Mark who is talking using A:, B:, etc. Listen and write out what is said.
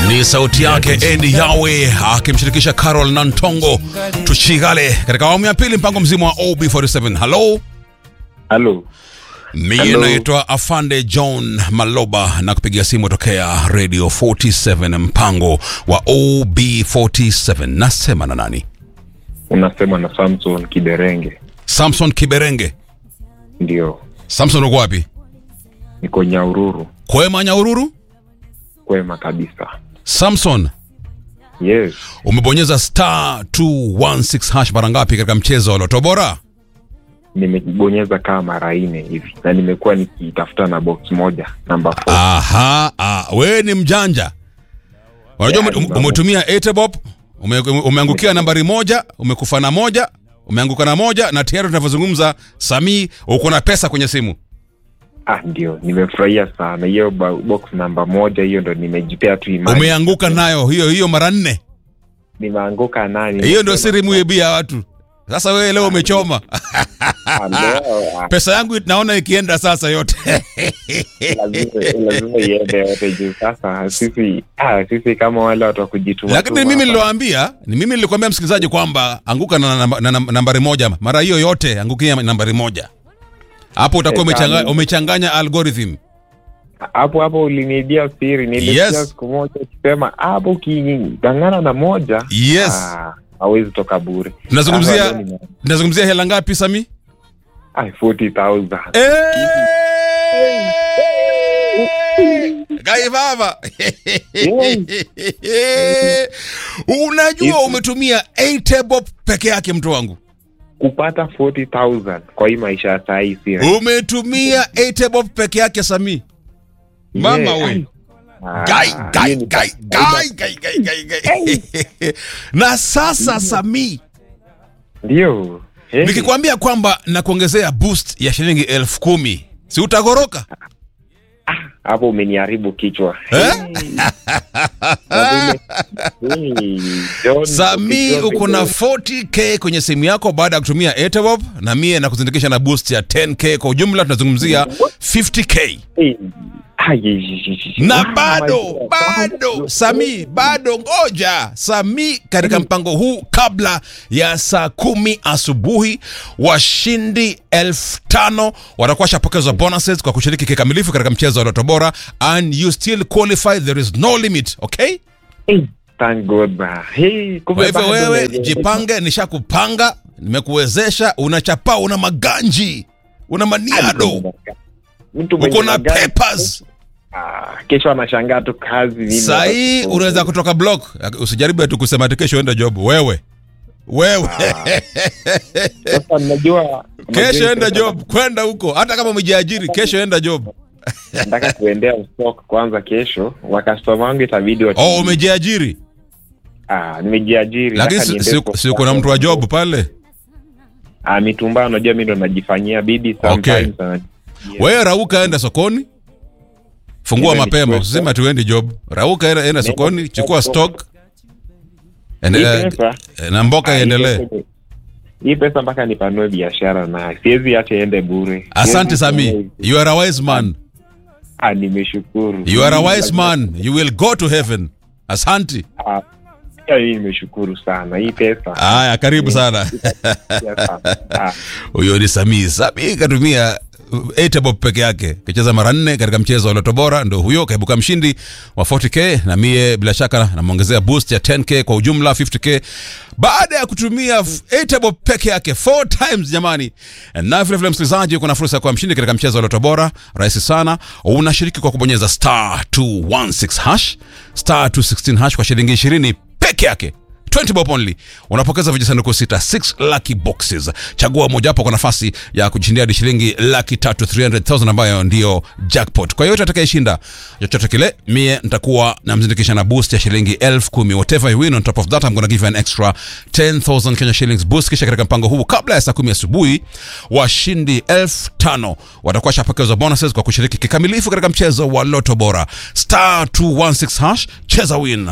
A: Ni sauti yake Andy Yawe akimshirikisha Carol Nantongo tuchigale katika awamu ya pili, mpango mzima wa OB47. Halo,
B: Halo.
A: mimi
B: Hello.
A: naitwa Afande John Maloba na kupigia simu tokea Radio 47, mpango wa OB47. Nasema na nani?
B: Unasema na Samson Kiberenge.
A: Samson Kiberenge.
B: Ndio.
A: Samson, uko wapi?
B: Niko Nyaururu.
A: Kwema Nyaururu?
B: Kwema kabisa.
A: Samson,
B: Yes.
A: umebonyeza star 216 hash mara ngapi katika mchezo wa Loto Bora?
B: Nimebonyeza kama mara nne hivi na nimekuwa nikitafuta na box moja namba 4.
A: Aha, ah, we ni mjanja. Unajua
B: Yeah,
A: ume-
B: ni
A: umetumia Etebop, ume, umeangukia nambari moja, umekufa na moja, umeanguka na moja na tayari tunavyozungumza Sami uko na pesa kwenye simu.
B: Ah, ndio. Nimefurahia sana hiyo ba- box namba moja, hiyo ndo nimejipea tu imani.
A: Umeanguka nayo hiyo hiyo mara nne.
B: Nimeanguka nani?
A: Hiyo ndio siri muibia watu. Sasa wewe leo umechoma.
B: Ah, leo, ah,
A: Pesa yangu naona ikienda sasa yote.
B: lazima lazima iende yote juu sasa sisi ah, sisi kama wale watu wa kujituma
A: Lakini
B: tu
A: mimi
B: hapa.
A: niliwaambia, ni mimi nilikwambia msikilizaji kwamba anguka na, namba- na, na, nambari moja mara hiyo yote, angukia nambari moja. Hapo utakuwa
B: Eh,
A: umechanga,
B: kama-
A: umechanganya algorithm.
B: hapo hapo uliniibia siri nilisikia
A: Yes.
B: siku moja ukisema hapo ukigangana na moja
A: Yes.
B: ah, hawezi toka bure
A: Tunazungumzia
B: Sasa leo nime-
A: tunazungumzia hela ngapi Sami?
B: ah, 40,000.
A: Gai baba. Unajua umetumia 8 bob peke yake mtu wangu.
B: kupata 40,000 kwa hii maisha ya saa hii si rahisi.
A: Umetumia 8 bob peke yake Sami. Mama
B: Yeah.
A: we.
B: Ah,
A: Gai gai
B: hiyo ni-
A: gai gai gai gai gai gai. Na sasa Sami,
B: ndio Hey.
A: nikikwambia kwamba nakuongezea boost ya shilingi elfu kumi si utagoroka?
B: hapo umeniharibu kichwa
A: Eh?
B: Hey, John,
A: Sami
B: ukijua
A: uko na
B: vizuri.
A: 40k kwenye simu yako baada ya kutumia Etebob na mie na kuzindikisha na boost ya 10k kwa ujumla tunazungumzia 50k
B: Hey. Ah, ye- ye- ye- ye-
A: na
B: Ah,
A: bado
B: my God.
A: bado Sami bado ngoja Sami katika mpango huu kabla ya saa kumi asubuhi washindi elfu tano watakuwa shapokezwa bonuses kwa kushiriki kikamilifu katika mchezo wa Loto Bora and you still qualify there is no limit okay
B: Hey, thank God, ba. Hey,
A: Kwa
B: kumbe
A: hivyo
B: bado
A: wewe
B: unaweza-
A: jipange, nishakupanga, nimekuwezesha, unachapa, una maganji, una maniado,
B: Mtu
A: uko
B: mwenye
A: na
B: magari-
A: papers.
B: Ah, kesho anashangaa tu kazi nini.
A: Saa hii unaweza kutoka block. Usijaribu ati kusema ati kesho enda job. Wewe wewe
B: Sasa najua
A: kesho enda job, kwenda huko, hata kama umejiajiri, kesho enda job.
B: nataka kuendea stock kwanza kesho wakastoma wangu itabidi watu
A: Oh, umejiajiri,
B: ah, nimejiajiri
A: lakini
B: nataka
A: si-
B: niende
A: si
B: stock
A: si uko na mtu wa job pale.
B: ah, mitumba unajua mi ndo najifanyia bidi
A: Okay.
B: sometimes ana-
A: Wewe rauka, enda sokoni, fungua
B: Niende
A: mapema,
B: nichukue
A: usiseme tuendi job. Rauka, enda, enda sokoni, chukua stock
B: Hii
A: Ende-
B: pesa-
A: eh, na mboka
B: ah, hii
A: iendelee.
B: pesa- hii pesa mpaka nipanue biashara na siwezi acha iende bure
A: Asante
B: Siwezi
A: Sami,
B: kufanya hivi.
A: you are a wise man.
B: ah, nimeshukuru
A: You are a wise
B: Lazima-
A: man. You will go to heaven. Asante.
B: Ah, pia mimi nimeshukuru sana hii pesa
A: Haya, karibu sana.
B: ya sana. Ah,
A: Huyo ni Sami. Sami katumia Etebob peke yake kacheza mara nne katika mchezo wa Loto Bora, ndo huyo kaibuka mshindi wa 40k, na mie bila shaka namwongezea boost ya 10k kwa ujumla 50k baada ya kutumia Etebob peke yake 4 times jamani. Na vile vile msikilizaji, uko na fursa ya kuwa mshindi katika mchezo wa Loto Bora, rahisi sana. Unashiriki kwa kubonyeza star 216 hash star 216 hash kwa shilingi 20 peke yake 20 bob only unapokeza vijisanduku sita 6 lucky boxes chagua mojawapo kwa nafasi ya kujishindia hadi shilingi laki tatu 300000 ambayo ndio jackpot kwa yote atakayeshinda chochote kile mie nitakuwa namzindikisha na boost ya shilingi elfu kumi whatever you win on top of that I'm gonna give you an extra 10000 Kenya shillings boost kisha katika mpango huu kabla ya saa kumi asubuhi washindi elfu tano watakuwa shapokezwa bonuses kwa kushiriki kikamilifu katika mchezo wa loto bora star 216 hash cheza win